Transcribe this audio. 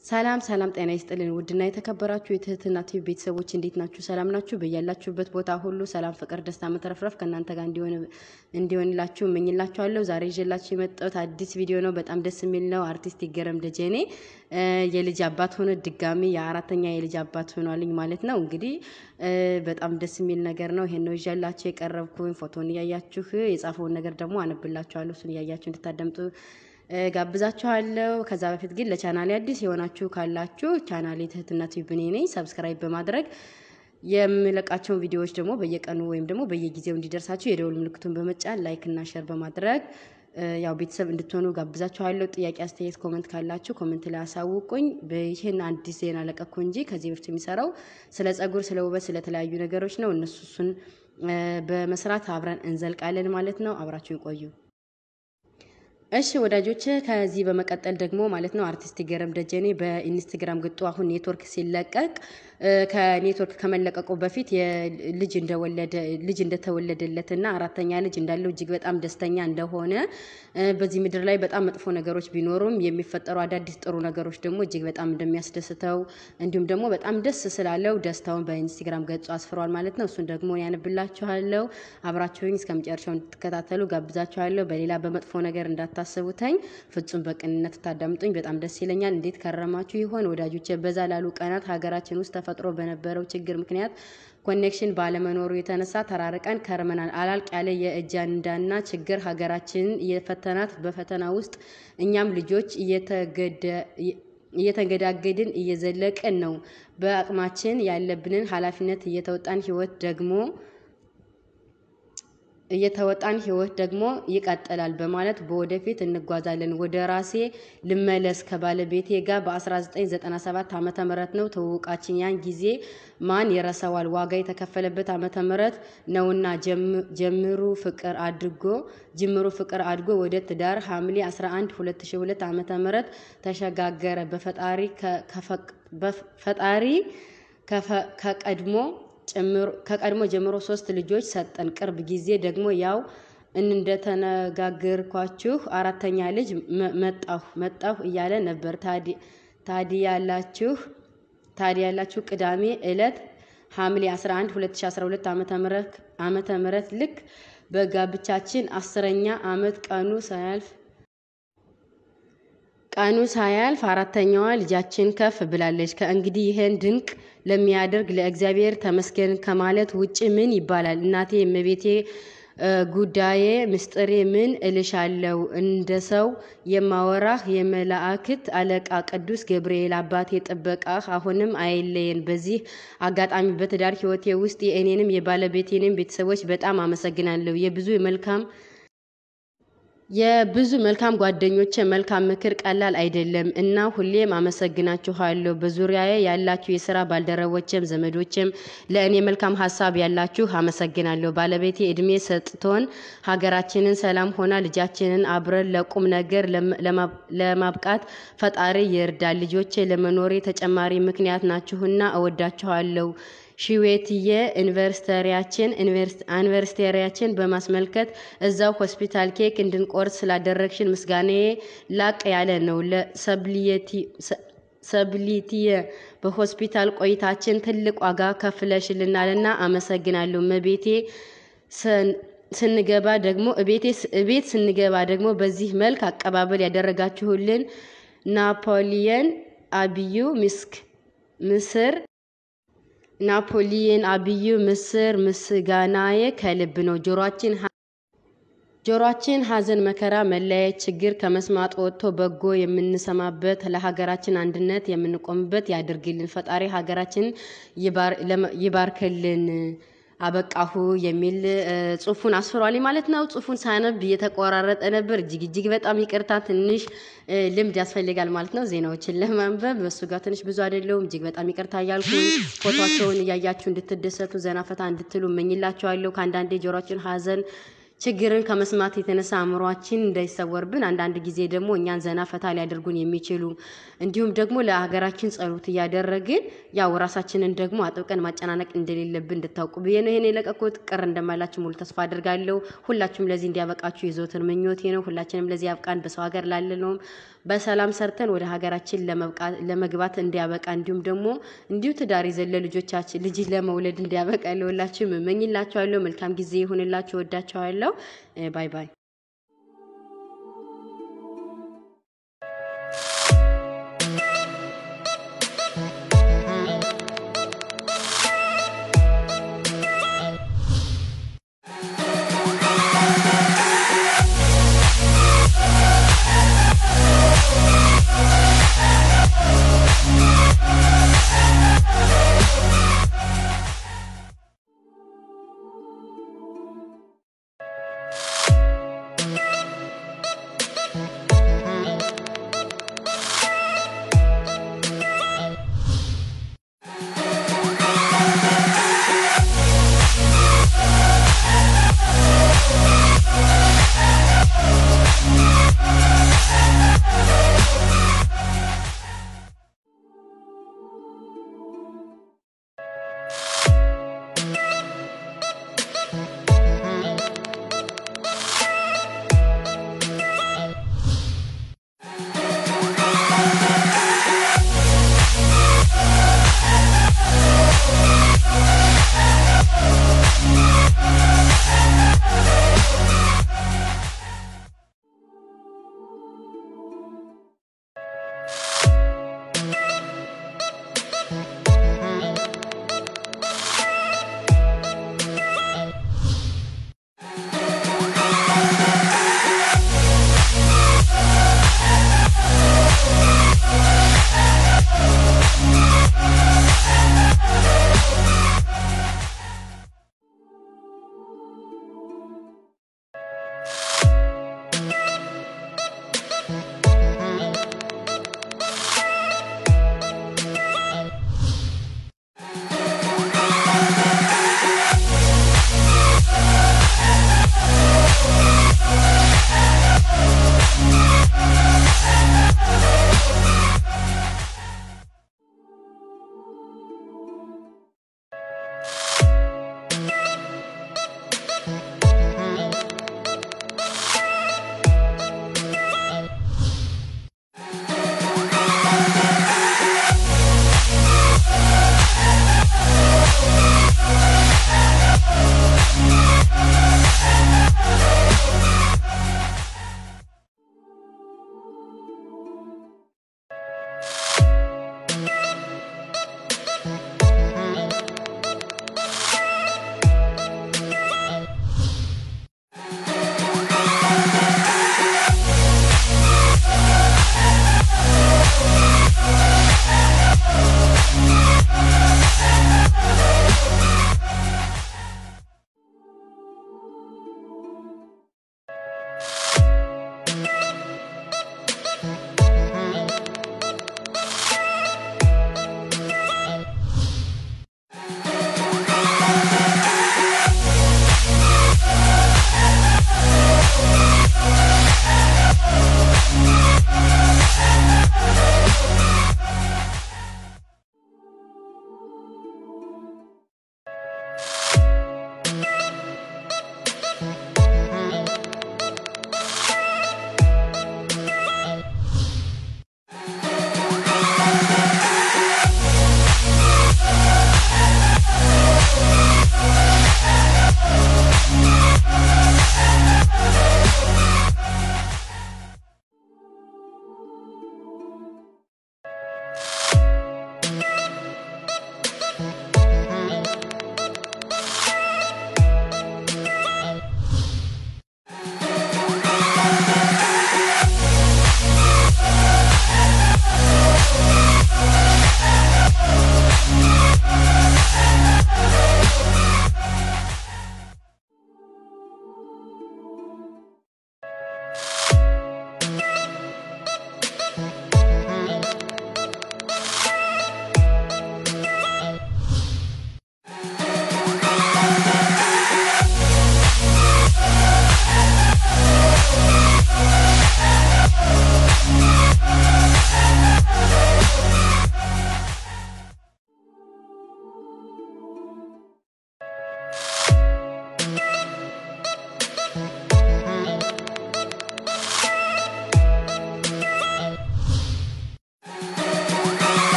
ሰላም ሰላም፣ ጤና ይስጥልን ውድና የተከበራችሁ የትህትና ቲቪ ቤተሰቦች እንዴት ናችሁ? ሰላም ናችሁ? በያላችሁበት ቦታ ሁሉ ሰላም፣ ፍቅር፣ ደስታ፣ መትረፍረፍ ከእናንተ ጋር እንዲሆንላችሁ እመኝላችኋለሁ። ዛሬ ይዤላችሁ የመጣሁት አዲስ ቪዲዮ ነው። በጣም ደስ የሚል ነው። አርቲስት ይገረም ደጀኔ የልጅ አባት ሆኖ ድጋሚ የአራተኛ የልጅ አባት ሆኗልኝ ማለት ነው። እንግዲህ በጣም ደስ የሚል ነገር ነው። ይሄን ነው ይዤላችሁ የቀረብኩኝ። ፎቶን እያያችሁ የጻፈውን ነገር ደግሞ አነብላችኋለሁ። እሱን እያያችሁ እንድታደምጡ ጋብዛችኋለሁ። ከዛ በፊት ግን ለቻናሌ አዲስ የሆናችሁ ካላችሁ ቻናሌ ትህትና ቲዩብ እኔ ነኝ። ሰብስክራይብ በማድረግ የምለቃቸውን ቪዲዮዎች ደግሞ በየቀኑ ወይም ደግሞ በየጊዜው እንዲደርሳችሁ የደውል ምልክቱን በመጫን ላይክ እና ሸር በማድረግ ያው ቤተሰብ እንድትሆኑ ጋብዛችኋለሁ። ጥያቄ፣ አስተያየት፣ ኮመንት ካላችሁ ኮመንት ላይ አሳውቁኝ። ይህን አዲስ ዜና ለቀኩ እንጂ ከዚህ በፊት የሚሰራው ስለ ጸጉር፣ ስለ ውበት፣ ስለተለያዩ ነገሮች ነው። እነሱ እሱን በመስራት አብረን እንዘልቃለን ማለት ነው። አብራችሁ ይቆዩ። እሺ ወዳጆች፣ ከዚህ በመቀጠል ደግሞ ማለት ነው አርቲስት ይገረም ደጀኔ በኢንስታግራም ግጡ አሁን ኔትወርክ ሲለቀቅ ከኔትወርክ ከመለቀቁ በፊት ልጅ እንደወለደ ልጅ እንደተወለደለትና አራተኛ ልጅ እንዳለው እጅግ በጣም ደስተኛ እንደሆነ በዚህ ምድር ላይ በጣም መጥፎ ነገሮች ቢኖሩም የሚፈጠሩ አዳዲስ ጥሩ ነገሮች ደግሞ እጅግ በጣም እንደሚያስደስተው እንዲሁም ደግሞ በጣም ደስ ስላለው ደስታውን በኢንስታግራም ገጹ አስፍሯል ማለት ነው። እሱን ደግሞ ያነብላችኋለሁ። አብራችሁኝ እስከ መጨረሻው እንድትከታተሉ ጋብዛችኋለሁ። በሌላ በመጥፎ ነገር እንዳታስቡተኝ፣ ፍጹም በቅንነት ታዳምጡኝ በጣም ደስ ይለኛል። እንዴት ከረማችሁ ይሆን ወዳጆቼ? በዛ ላሉ ቀናት ሀገራችን ውስጥ ተፈጥሮ በነበረው ችግር ምክንያት ኮኔክሽን ባለመኖሩ የተነሳ ተራርቀን ከርመናል። አላልቅ ያለ የእጃንዳና ችግር ሀገራችንን እየፈተናት በፈተና ውስጥ እኛም ልጆች እየተንገዳገድን እየዘለቅን ነው። በአቅማችን ያለብንን ኃላፊነት እየተወጣን ህይወት ደግሞ እየተወጣን ህይወት ደግሞ ይቀጥላል በማለት በወደፊት እንጓዛለን። ወደ ራሴ ልመለስ ከባለቤቴ ጋር በ1997 ዓመተ ምህረት ነው ትውውቃችን። ያን ጊዜ ማን ይረሳዋል? ዋጋ የተከፈለበት ዓመተ ምህረት ነውና ጀምሩ ፍቅር አድርጎ ጅምሩ ፍቅር አድጎ ወደ ትዳር ሐምሌ 11 2002 ዓመተ ምህረት ተሸጋገረ። በፈጣሪ ከቀድሞ ከቀድሞ ጀምሮ ሶስት ልጆች ሰጠን። ቅርብ ጊዜ ደግሞ ያው እንደተነጋገርኳችሁ አራተኛ ልጅ መጣሁ መጣሁ እያለ ነበር። ታዲያላችሁ ታዲያላችሁ ቅዳሜ ዕለት ሐምሌ 11 2012 ዓመተ ምህረት ልክ በጋብቻችን አስረኛ ዓመት ቀኑ ሳያልፍ ቀኑ ሳያልፍ አራተኛዋ ልጃችን ከፍ ብላለች። ከእንግዲህ ይህን ድንቅ ለሚያደርግ ለእግዚአብሔር ተመስገን ከማለት ውጭ ምን ይባላል? እናቴ እመቤቴ ጉዳዬ ምስጢሬ ምን እልሻለሁ? እንደ ሰው የማወራህ የመላእክት አለቃ ቅዱስ ገብርኤል አባቴ ጥበቃህ አሁንም አይለየን። በዚህ አጋጣሚ በትዳር ሕይወቴ ውስጥ የእኔንም የባለቤቴንም ቤተሰቦች በጣም አመሰግናለሁ። የብዙ መልካም የብዙ መልካም ጓደኞቼ መልካም ምክር ቀላል አይደለም እና ሁሌም አመሰግናችኋለሁ። በዙሪያዬ ያላችሁ የስራ ባልደረቦችም ዘመዶችም ለእኔ መልካም ሀሳብ ያላችሁ አመሰግናለሁ። ባለቤቴ እድሜ ሰጥቶን ሀገራችንን ሰላም ሆና ልጃችንን አብረን ለቁም ነገር ለማብቃት ፈጣሪ ይርዳል። ልጆቼ ለመኖሬ ተጨማሪ ምክንያት ናችሁና እወዳችኋለሁ። ሺዌትየ ዩኒቨርሲቲያችን ዩኒቨርሲቲያችን በማስመልከት እዛው ሆስፒታል ኬክ እንድንቆርስ ስላደረግሽን ምስጋናዬ ላቅ ያለ ነው። ለሰብሊትየ በሆስፒታል ቆይታችን ትልቅ ዋጋ ከፍለሽልናልና አመሰግናለሁ። መቤቴ ስንገባ ደግሞ እቤት ስንገባ ደግሞ በዚህ መልክ አቀባበል ያደረጋችሁልን ናፖሊየን አብዩ ምስክ ምስር ናፖሊየን አብዩ ምስር ምስጋናዬ ከልብ ነው። ጆሮአችን ጆሮአችን ሐዘን፣ መከራ፣ መለያየት፣ ችግር ከመስማት ወጥቶ በጎ የምንሰማበት ለሀገራችን አንድነት የምንቆምበት ያድርግልን። ፈጣሪ ሀገራችን ይባርክልን። አበቃሁ የሚል ጽሁፉን አስፍሯል ማለት ነው። ጽሁፉን ሳነብ እየተቆራረጠ ነበር። እጅግ እጅግ በጣም ይቅርታ። ትንሽ ልምድ ያስፈልጋል ማለት ነው ዜናዎችን ለማንበብ በሱ ጋር ትንሽ ብዙ አይደለውም። እጅግ በጣም ይቅርታ እያልኩኝ ፎቶቸውን እያያችሁ እንድትደሰቱ ዘና ፈታ እንድትሉ እመኝላችኋለሁ። ከአንዳንዴ ጆሮችን ሀዘን ችግርን ከመስማት የተነሳ አእምሯችን እንዳይሰወርብን አንዳንድ ጊዜ ደግሞ እኛን ዘና ፈታ ሊያደርጉን የሚችሉ እንዲሁም ደግሞ ለሀገራችን ጸሎት እያደረግን ያው ራሳችንን ደግሞ አጥብቀን ማጨናነቅ እንደሌለብን እንድታውቁ ብዬ ነው ይሄን የለቀኩት። ቅር እንደማላችሁ ሙሉ ተስፋ አድርጋለሁ። ሁላችሁም ለዚህ እንዲያበቃችሁ የዘወትር ምኞቴ ነው። ሁላችንም ለዚህ ያብቃን። በሰው ሀገር ላለነውም በሰላም ሰርተን ወደ ሀገራችን ለመግባት እንዲያበቃ እንዲሁም ደግሞ እንዲሁ ትዳር ይዘን ለልጆቻችን ልጅ ለመውለድ እንዲያበቃ ለሁላችሁም እመኝላችኋለሁ። መልካም ጊዜ ይሁንላችሁ። ወዳችኋለሁ። ባይ ባይ